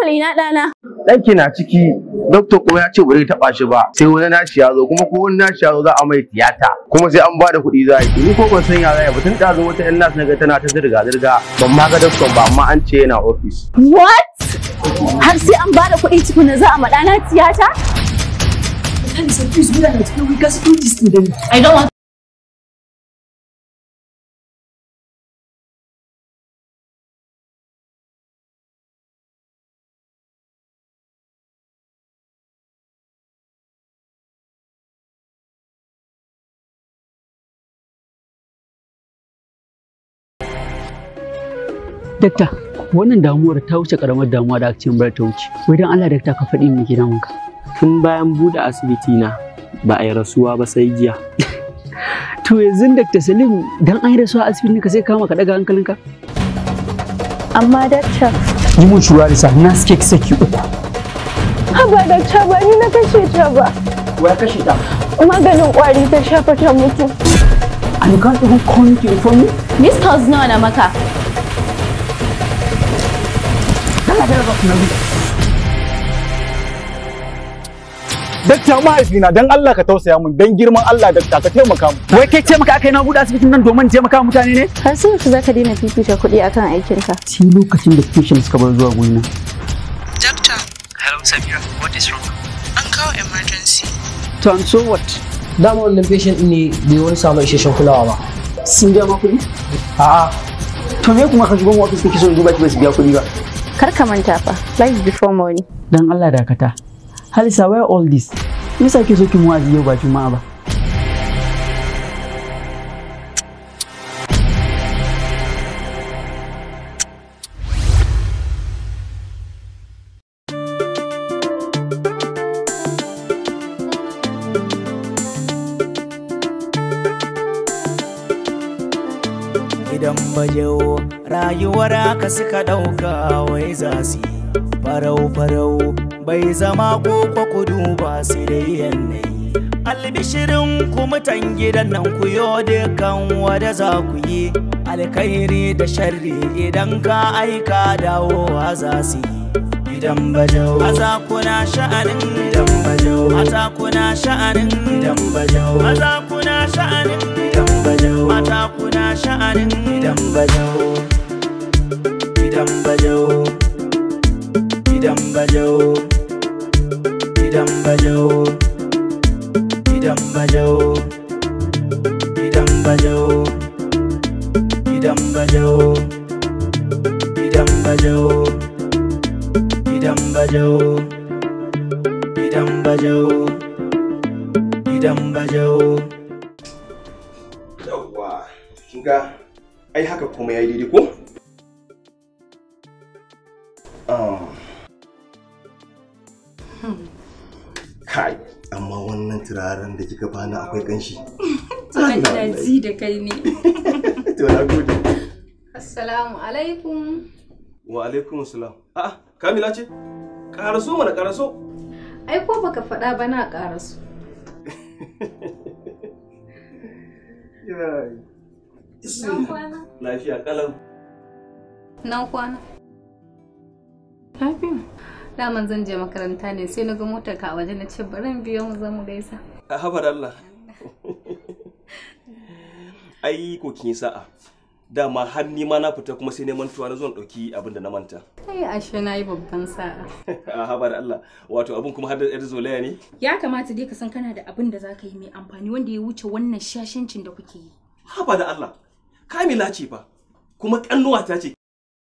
hankali na ɗana. ɗanki na ciki doktor kuma ya ce ba zai taɓa shi ba sai wani nashi ya zo kuma ko wani nashi ya zo za a mai tiyata kuma sai an ba da kuɗi za a yi ni ko ban san ya zai ba tun da zo wata yan nas na ga tana ta zirga zirga ban ma ga doktor ba amma an ce yana ofis. What? Har sai an bada kuɗi tukuna za a ma ɗana tiyata? I don't want Dakta, wannan damuwar ta wuce karamar damuwa da aka ce bar ta wuce. Wai dan Allah dakta ka faɗi min gidan ka. Tun bayan buɗe asibiti na ba a yi rasuwa ba sai jiya. To yanzu Dakta Salim dan an yi rasuwa a asibitin ka sai kama ka daga hankalinka. Amma dakta. Yi mun shura da na suke saki uku. Haba dakta ba ni na kashe ta ba. Wa ya kashe ta? Maganin ƙwari ta shafa ta mutu. And you can't even come to inform me? Miss Calls nawa na maka? Dakta mahaifina dan Allah ka tausaya mun dan girman Allah dakta ka taimaka mu. Wai kai ce maka aka yi na buɗe asibitin nan domin taimaka wa mutane ne? Har sai yaushe za ka daina fifita kuɗi akan aikinka. Sai lokacin da patient suka bar zuwa gurina. Doctor, Hello Samira, what is wrong? an kawo emergency. To and so what? dama wannan patient ɗin ne bai wani samu isasshen kulawa ba Sun biya ma kuɗi? a'a To me kuma ka shigo mu ofis kake so in duba ki ba su biya kuɗi ba? Kar ka manta fa, life before money. Dan Allah dakata. Halisa why all this? Me yasa ke so ki mu wa'azi yau ba juma'a ba? Idan bajewo rayuwar haka suka ɗauka wai za su yi farau-farau bai zama koko kudu ba su da yanayi. Albishirin ku mutan gidan nan ku yo dukan wada za ku yi alkhairi da sharri idan ka aika dawowa za su yi. Idan bajau maza kuna sha'anin idan bajau mata kuna sha'anin idan bajau maza kuna sha'anin idan bajau mata kuna sha'anin idan bajau idan bajau idan bajau idan bajau idan bajau idan bajau idan bajau idan bajau idan bajau idan bajau idan bajau Yawwa, kin ga ai haka kuma ya yi daidai ko? Um. Kai, amma wannan turaren da kika bani akwai kanshi. Ina ji da kai ne. To na gode. Assalamu alaikum. Wa alaikum salam. A'a, Kamila ce? Karaso mana karaso. Ai ko baka faɗa ba na ƙara su. Yai. Na kwana. Lafiya kalau. Na kwana. Lafiya. Daman zan je makaranta ne sai na ga motar ka a waje na ce bari in biyo mu zamu gaisa. A haba da Allah. Ai ko kin yi sa'a. Dama har ni ma na fita kuma sai neman tuwa na zo na ɗauki abin da na manta. Kai ashe na yi babban sa'a. A haba da Allah. Wato abin kuma har da yar zolaya ne? Ya kamata dai ka san kana da abin da za ka yi mai amfani wanda ya wuce wannan shashancin da kuke yi. Haba da Allah. Kamila ce fa. Kuma ƙannuwata ce.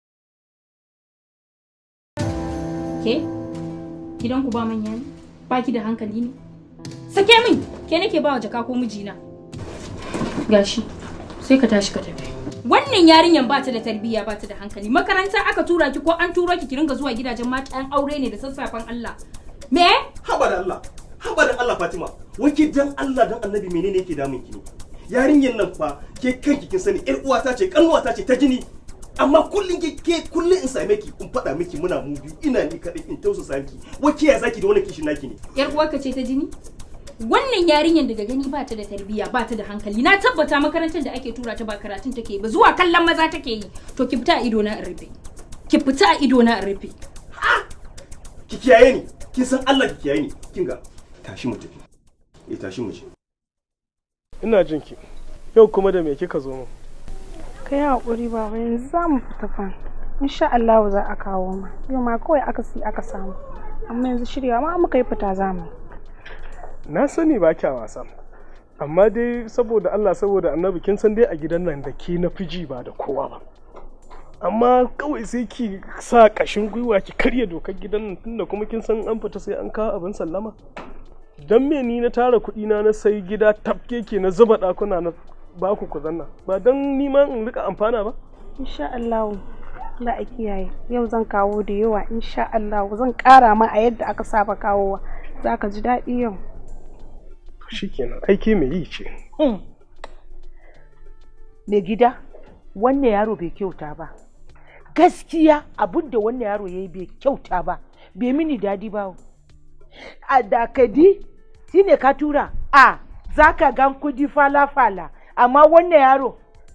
Ke? Gidanku ba manya ne? Ba ki da hankali ne? Sake min! Ke nake ba wa jaka ko mijina? Gashi, sai ka tashi ka tafi. Wannan yarinyan ba ta da tarbiyya ba ta da hankali. Makaranta aka tura ki ko an turo ki ki ringa zuwa gidajen matan aure ne da sassafen Allah. Me? Haba da Allah. Haba da Allah Fatima. Wai ke dan Allah dan Annabi menene yake damun ki ne? Yarinyar nan fa ke kanki kin sani ƴar uwata ce ƙannuwata ce ta jini. Amma kullun ke ke kullun in same ki in faɗa miki muna mu biyu ina ni kaɗai in tausasa miki. Wai ke ya zaki da wannan kishin naki ne? Yar uwarka ce ta jini? Wannan yarinyar daga gani ba ta da tarbiyya ba ta da hankali. Na tabbata makarantar da ake tura ta ba karatun take ba zuwa kallon maza take yi. To ki fita a ido na in rufe. Ki fita a ido na in rufe. ki kiyaye ni kin san Allah ki kiyaye ni kin ga tashi mu tafi eh tashi mu je ina jin ki yau kuma da me kika zo mu ka yi haƙuri baba yanzu za mu fita fa insha Allah za a kawo ma yau ma kawai aka si aka samu amma yanzu shirya ma muka yi fita za mu na sani ba kya wasa amma dai saboda Allah saboda annabi kin san dai a gidan nan da ke na fiji ba da kowa ba amma kawai sai ki sa kashin gwiwa ki karya dokar gidan nan tunda kuma kin san an fita sai an kawo abin sallama dan me ni na tara kuɗi na na sai gida tafke ke na zuba ɗakuna na ba ku ku zanna ba dan ni ma in rika amfana ba insha Allah Allah a kiyaye yau zan kawo da yawa insha Allah zan ƙara ma a yadda aka saba kawowa za ka ji daɗi yau shikenan aiki mai yi ce mai gida wannan yaro bai kyauta ba gaskiya abin da wannan yaro ya yi bai kyauta ba bai mini dadi ba a dakadi shine ka tura a za ka gan kudi fala-fala amma wannan yaro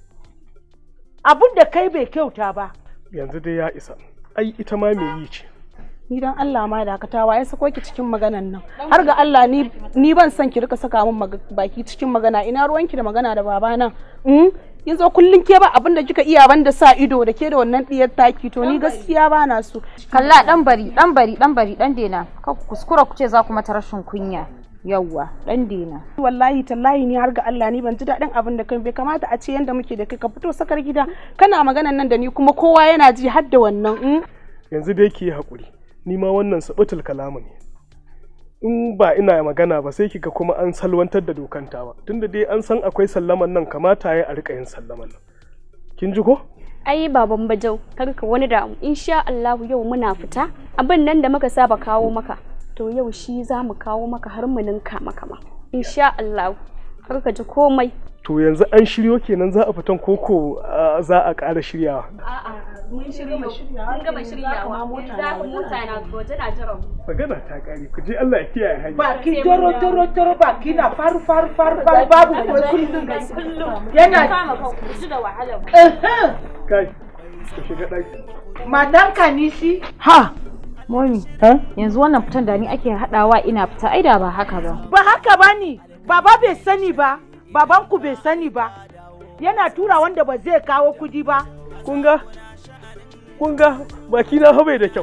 abin da kai bai kyauta ba yanzu dai ya isa ai ita ma mai yi ce ni dan Allah ma dakatawa ya sako ki cikin maganan nan har ga Allah ni ni ban son ki rika saka min baki cikin magana ina ruwanki da magana da babana mm kin zo kullun ke ba abin da kika iya banda sa ido da ke da wannan diyar taki to ni gaskiya ba na so kalla dan bari dan bari dan bari dan dena ka kuskura ku ce za ku mata rashin kunya yawwa dan dena wallahi tallahi ni har ga Allah ni ban ji daɗin abin da kai bai kamata a ce yanda muke da kai ka fito sakar gida kana maganan nan da ni kuma kowa yana ji har da wannan yanzu dai ki yi haƙuri ni ma wannan sabutul kalamu ne in ba ina magana ba sai kika kuma an salwantar da dokanta ba tunda dai an san akwai sallaman nan kamata ya a rika yin sallaman nan kin ji ko ai baban bajau kar ka wani da insha Allah yau muna fita abin nan da muka saba kawo maka to yau shi za mu kawo maka har mu ninka maka ma insha Allah kar ka ji komai to yanzu an shiryo kenan za a fitan koko za a ƙara shiryawa a'a mun shirya mun gama shiryawa za ku mota na waje na jiran magana ta kare ku je Allah ya kiyaye hanya baki toro toro toro baki na faru faru faru faru babu kuma kullum yana kama kan ku ji da wahala kai ku shiga daki matanka ni shi ha Momi, yanzu wannan fitan da ni ake haɗawa ina fita ai da ba haka ba. Ba haka ba ni, baba bai sani ba, babanku bai sani ba. Yana tura wanda ba zai kawo kudi ba. Kun ga? Kun ga baki na bai da kyau.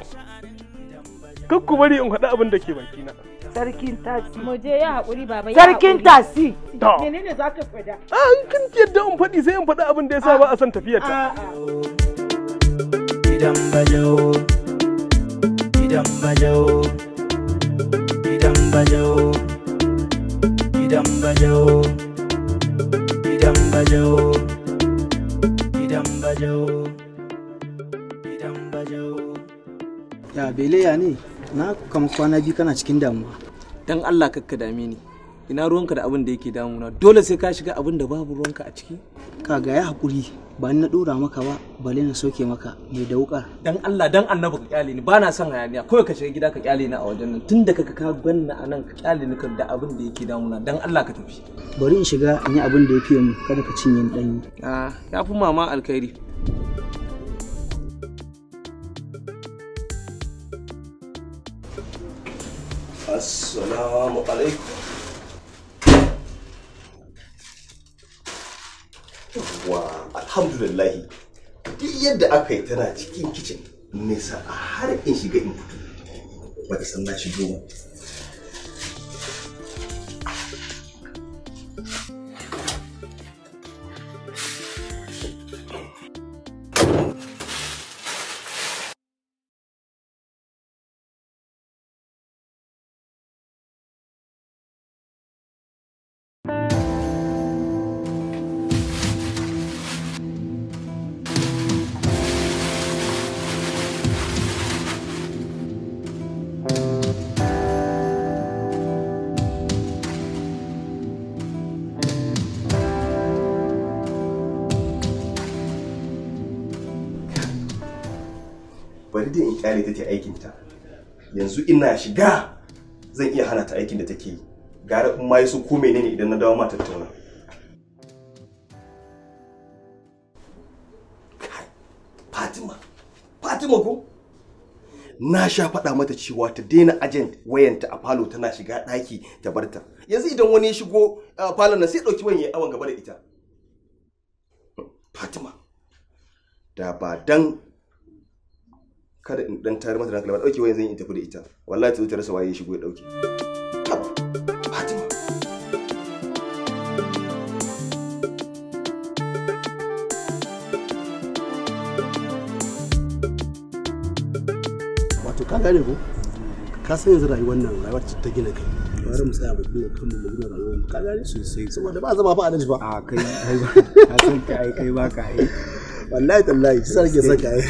Kan ku bari in faɗi abin da ke baki na. Sarkin tasi. Mu je ya haƙuri baba ya Sarkin tasi. Menene za ka faɗa? An kin yadda in faɗi sai in faɗi abin da ya sa ba a son tafiyar ta. Idan bajo. Idan bajo. Idan bajo. Idan bajo. Idan bajo. Idan bajo. Idan bajo. Ya beleya ne, na kama kwana biyu kana cikin damuwa. Dan Allah kakka dame ni. Ina ruwanka da abin da yake damuna. Dole sai ka shiga abin da babu ruwanka a ciki. Kaga ya haƙuri, ba ni na ɗora maka ba, bale na soke maka mai da wuƙar. Dan Allah dan annabi ka kyale ni. Ba na son hayaniya. Kawai ka shiga gida ka kyale ni a wajen nan. Tun da kaka ka ganna a nan ka kyale ni da abin da yake damuna. Dan Allah ka tafi. Bari in shiga in yi abin da ya fiye mu, kada ka cinye ni ɗanyi. Ah, ya fi mama alkhairi. Assalamu alaikum. Wa alhamdulillahi duk yadda aka yi tana cikin kicin nisa a har in shiga in fito ba ta san na shigo ba. bari dai in kyale ta ta aikin ta yanzu ina shiga zan iya hana ta aikin da take yi gara in ma yi su ko menene idan na dawo ma tattauna Fatima Fatima ko na sha faɗa mata cewa ta daina agent wayanta a falo tana shiga ɗaki ta barta yanzu idan wani ya shigo a falon nan sai ɗauki wayan ya awon gaba da ita Fatima da ba dan kada in dan tare mata da hankali ba ɗauki wayan zan yi in tafi da ita wallahi ta zo ta rasa waye ya shigo ya ɗauke Fatima wato ka gane ko ka san yanzu rayuwar nan rayuwar ta gina kai bari mu tsaya mu gina kanmu mu gina rayuwar mu ka gane sosai saboda ba zama fa alaji ba a kai kai ba ka san ka ai kai ba ka ai wallahi tallahi sai rage saka ai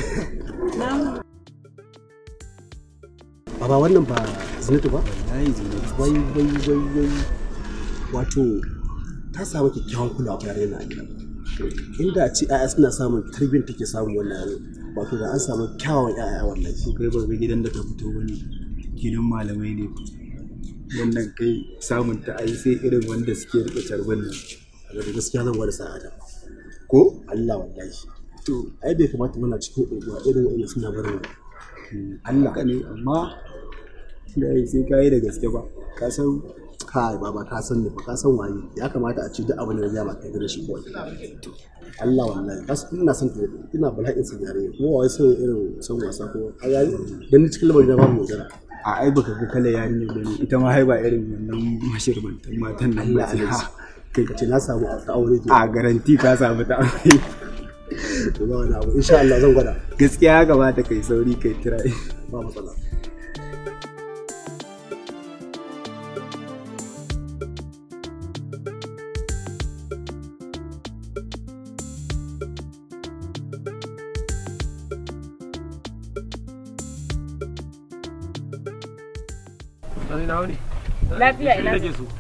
baba wannan ba zinatu ba wallahi zinatu wai wai wai wai wato ta samu kyakkyawan kulawa ta yare na a gidan inda a ce 'ya'ya suna samun tarbiyyar take samun wannan yaro wato da an samu kyawawan 'ya'ya wallahi su kai ba ga gidan da ta fito wani gidan malamai ne wannan kai samun ta ai sai irin wanda suke rike carbin nan a da gaskiya zan gwada sa'ada ko Allah wallahi to ai bai kamata muna cikin unguwa irin wa'ina suna barin Allah ka ne amma da ai sai kai da gaske ba ka san kai baba ka san ne fa ka san waye ya kamata a ce duk abin da ya ba kai da shi kawai Allah wallahi bas ina son ta ina bala'in sa yare kuma wai sai irin son wasa ko a yayi dan cikin lamarin da babu magana a ai baka ga kala yarinya ba ne ita ma hai ba irin wannan mashirbantan matan nan ba Allah ya kai ka ce na samu ta aure ke a garanti ka samu ta aure to ba wani abu insha Allah zan gwada gaskiya ya kamata kai sauri kai tira ba matsala Lafiya ina.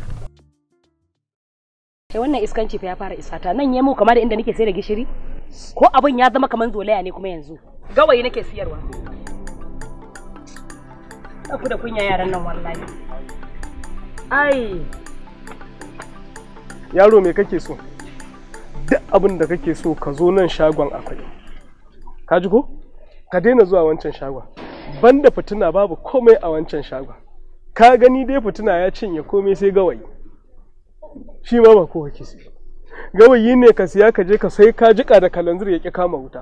Sai wannan iskanci fa ya fara isata nan yemo kamar da inda nake sai da gishiri ko abin ya zama kamar zolaya ne kuma yanzu gawayi nake siyarwa Aku da kunya yaran nan wallahi ai yaro me kake so duk abin da kake so ka zo nan shagon akwai ka ji ko ka daina zuwa wancan shagon banda fituna babu komai a wancan shagon ka gani dai fituna ya cinye komai sai gawayi shi ma ba kowa ke sai gawayi ne ka siya ka je ka sai ka jika da kalanzir ya ki kama wuta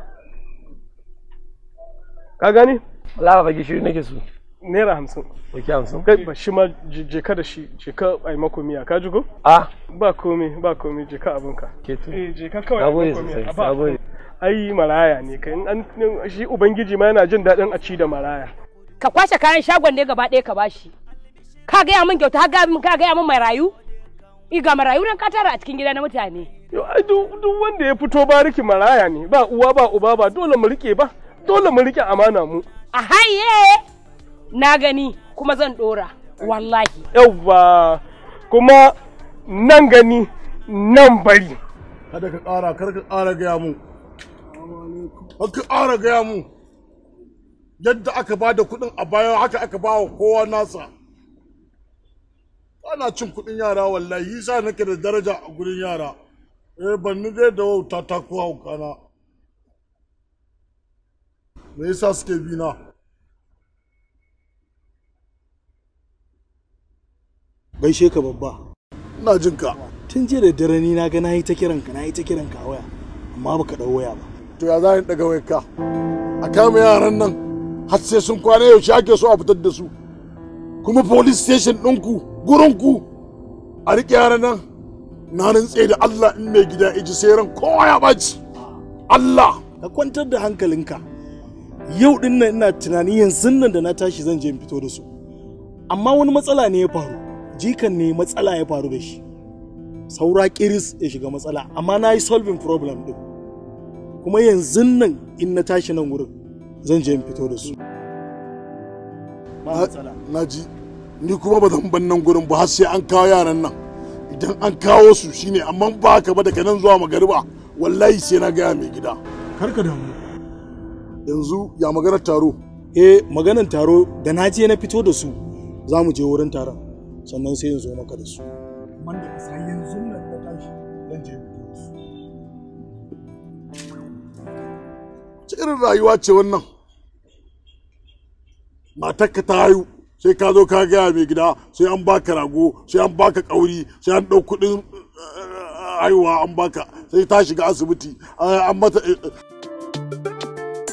ka gani Lawa fa gishiri nake so. naira hamsin Wake hamsin? kai ba shi ma je je ka da shi je ka ai mako miya ka ji ko Ah. ba komai ba komai je ka abinka Ke to. eh je ka kawai Na gode mako miya. sosai, A ba na gode. ai maraya ne kai in an shi ubangiji ma yana jin daɗin a ci da maraya ka kwashe kayan shagon ne gaba ɗaya ka bashi ka gaya min kyauta ka gaya min mai rayu ga marayu nan ka tara a cikin gida na mutane Yo, ai duk duk wanda ya fito bariki maraya ne ba uwa ba uba ba dole mu rike ba dole mu rike amana mu a haye na gani kuma zan dora wallahi yauwa kuma nan gani nan bari kada ka ƙara kar ka ƙara gaya mu kar ka ƙara gaya mu yadda aka ba da kuɗin a baya haka aka ba wa kowa nasa ana cin kuɗin yara wallahi yasa nake da daraja a gurin yara eh ban ni dai da wauta ta ko haukana me yasa suke bi na gaishe ka babba ina jin ka tun jiya da dare ni na ga na yi ta kiran ka na yi ta kiran ka a waya amma baka dau waya ba to ya za ni daga wayar ka a kama yaran nan har sai sun kwana yaushe ake so a fitar da su kuma police station ɗinku gurinku a riƙe yaran nan na rantse da Allah in mai gida iji sai ran kowa ya ɓaci Allah ka kwantar da hankalinka yau din nan ina tunani yanzu nan da na tashi zan je in fito da su amma wani matsala ne ya faru jikan ne matsala ya faru da shi saura kiris ya shiga matsala amma na yi solving problem din kuma yanzu nan in na tashi nan wurin zan je in fito da su na ji ni kuma ba zan ban nan gurin ba har sai an kawo yaran nan idan an kawo su shine amma ba haka ba daga nan zuwa magariba wallahi sai na gaya mai gida karka damu yanzu ya maganar taro eh maganar taro da na je na fito da su za mu je wurin taron sannan sai in zo maka da su amma da kasa yanzu nan na tashi zan je fito da su ce irin rayuwa ce wannan matarka ta haihu sai ka zo ka gaya mai gida sai an baka rago sai an baka kauri sai an ɗau kuɗin eh, haihuwa an baka sai ta shiga asibiti eh, an mata eh, eh.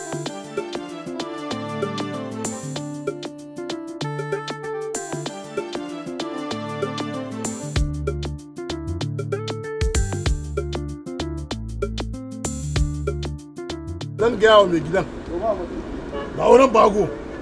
zan gaya wa mai gidan ba wurin bago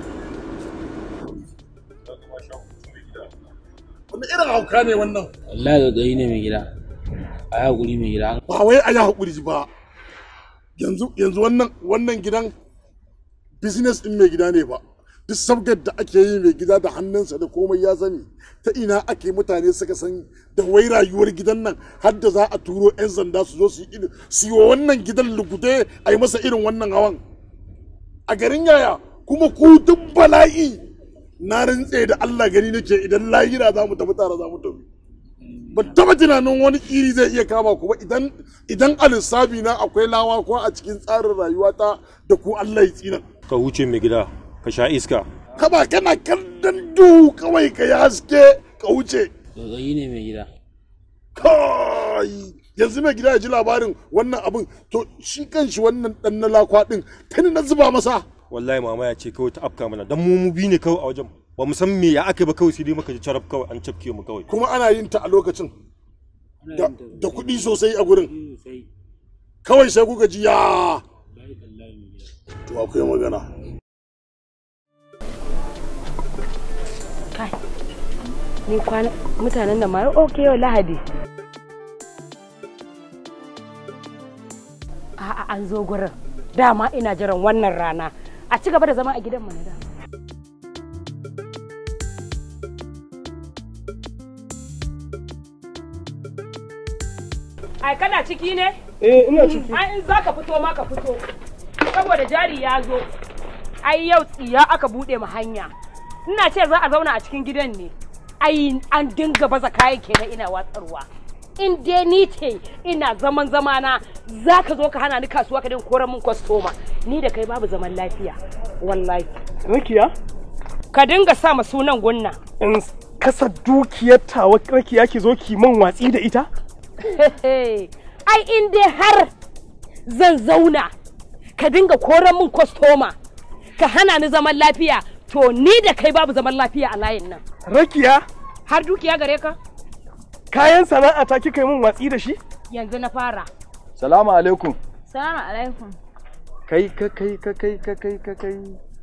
wani irin hauka ne wannan wallahi gaggayi ne mai gida a yi haƙuri mai gida ba wai a yi haƙuri ba yanzu yanzu wannan wannan gidan business din mai gida ne ba duk sabgar da ake yi mai gida da hannunsa da komai ya sani ta ina ake mutane suka san da wai rayuwar gidan nan har da za a turo 'yan sanda su zo su yi irin su yi wa wannan gidan lugude a yi masa irin wannan hawan a garin yaya kuma ku duk bala'i na rantse da Allah gani nake idan lahira za mu tafi tare za mu tafi ban taba tunanin wani iri zai iya kama ku ba idan idan a lissafi na akwai lawa ko a cikin tsarin rayuwata da ku Allah ya tsina ka huce mai gida ka sha iska kaba kana kallon duhu kawai ka yi haske ka wuce gaggayi ne mai gida kai yanzu mai gida ya ji labarin wannan abin to shi kanshi wannan dan na lakwa din tani na zuba masa wallahi mama ya ce kawai ta afka mana dan mu mu bi ne kawai a wajen ba mu san me ya aka ba kawai sai dai muka ji carab kawai an cafke mu kawai kuma ana yin ta a lokacin da, da kuɗi sosai a gurin kawai sai kuka ji ya to akwai magana kai ni kwana mutanen da ma ok yau lahadi a'a an zo gurin dama ina jiran wannan rana a ci gaba da zama a gidan mu na dama ai kana ciki ne eh ina ciki ai in zaka fito ma ka fito saboda jari ya zo ai yau tsiya aka bude mu hanya ina ce za a zauna a cikin gidan ne ai an dinga baza kayan kenan ina watsarwa in dai ni ce ina zaman zamana za ka zo ka hana ni kasuwa ka dinga koran min kwastoma ni da kai babu zaman lafiya wallahi rakiya ka dinga sa ma sunan gunna in kasa dukiyar tawa rakiya ki zo ki man watsi da ita ai in dai har zan zauna ka dinga koran min kwastoma ka hana ni zaman lafiya to ni da kai babu zaman lafiya a layin nan rakiya har dukiya gare ka kayan sana'a ta kika yi min watsi da shi yanzu na fara Salamu alaikum. Salamu alaikum. Kai ka kai ka kai ka kai ka kai.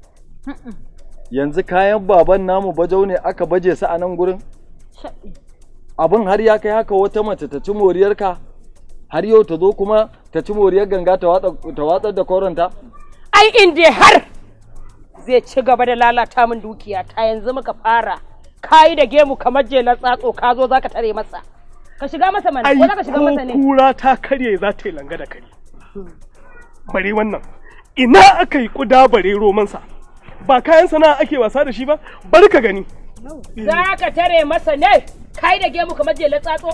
Yanzu kayan baban namu bajau ne aka baje su a nan gurin? Abin har ya kai haka wata mace ta ci moriyarka? Har yau ta zo kuma ta ci moriyar ganga ta watsar da koronta? ai in dai har zai ci gaba da lalata min dukiya ta yanzu muka fara kayi da gemu kamar jelar tsatso ka zo zaka tare masa ka shiga masa mana ai ko zaka shiga masa ne ko kura ta karye za ta yi langa da kare bare wannan ina aka yi kuda bare romansa ba kayan sana'a ake wasa da shi ba bari ka gani za ka tare masa ne kayi da gemu kamar jelar tsatso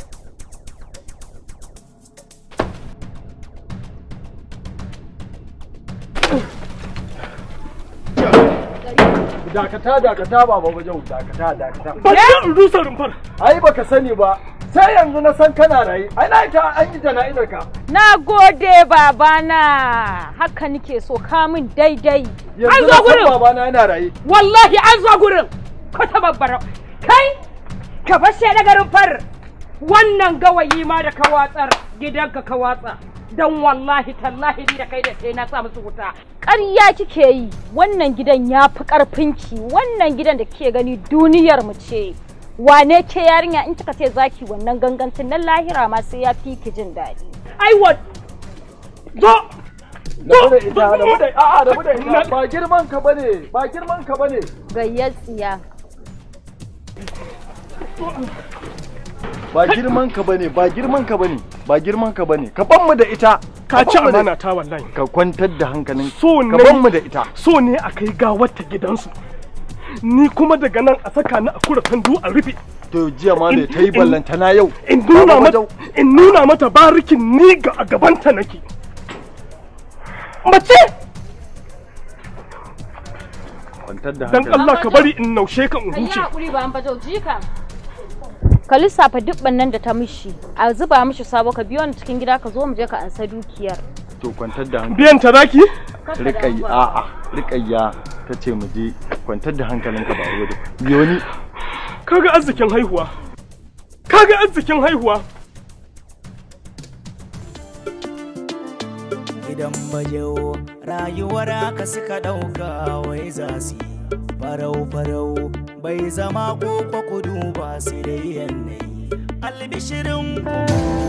Dakata dakata baba bajau dakata dakata. ba ta rusa rumfar Ai baka sani ba sai yanzu na san kana raye. Ai na ita an yi jana'izar ka. Na gode babana haka nike so kamun daidai. Yanzu na san babana yana raye. wallahi an zo gurin ko ta babbara kai ka fashe da garin far wannan gawayi ma da ka watsar gidanka ka watsa dan wallahi tallahi ni da kai da sai na sa musu wuta Ƙarya kike yi wannan gidan ya fi ƙarfinki wannan gidan da kike gani duniyar mu ce. Wane ke yarinya in kika ce zaki wannan gangancin nan lahira ma sai ya fi ki jin daɗi. ai wa zo Rabu da ita, rabu da a'a rabu da ita ba girman ka bane, ba girman ka bane. Gayyar tsiya. Ba girman ka bane, ba girman ka bane, ba girman ka bane. Ka ban mu da ita. ka ci ban mu da- amana ta wallahi Ka kwantar da hankalin. so Ka ne ban mu da ita. so ne a kai gawar ta gidansu ni kuma daga nan a saka ni a kura tandu a rufe To jiya ma da In- ta yi in- ballanta na yau. in nuna Baba mata Bajau. in nuna mata barikin ni ga a gabanta nake mace kwantar da dan hankali Allah ka bari in naushe ka in Kai huce hakuri ba an bajau jika. Ka lissafa dubban nan da ta mishi, a zuba mishi sabo ka biyo ni cikin gida ka zo mu je ka ansa dukiyar. to kwantar da hankali biyan ta zaki riƙayya a'a riƙayya ta ce mu je kwantar da hankalinka ba wuri biyo ni kaga arzikin haihuwa kaga arzikin haihuwa gidan bajewo rayuwar aka suka ɗauka wai za su yi farau farau bai zama ko kudu ba su da yanayi albishirin ku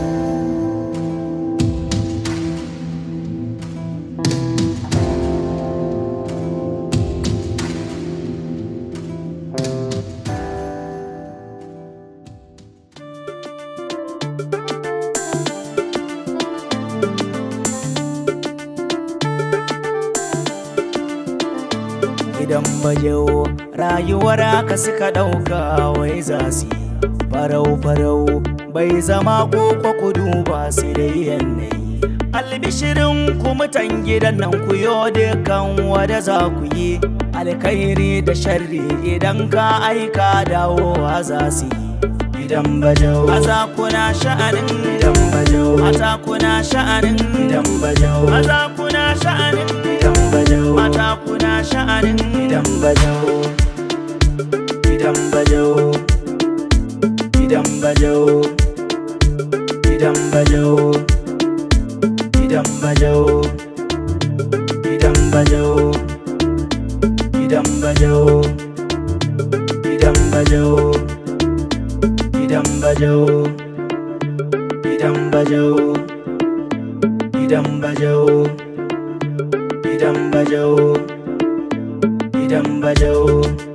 gidan bajewo rayuwar aka suka ɗauka wai za su yi farau farau bai zama ko kudu ba su da yanayi albishirin ku mutan gidan nan ku yo dukan wada za ku yi alkhairi da sharri idan ka aika dawowa za su yi gidan bajau maza kuna sha'anin gidan bajau mata kuna sha'anin gidan bajau maza kuna sha'anin gidan bajau mata kuna sha'anin gidan bajau gidan bajau gidan bajau gidan bajau gidan bajau gidan bajau gidan bajau gidan bajau gidan bajau gidan bajau gidan bajau gidan bajau gidan bajau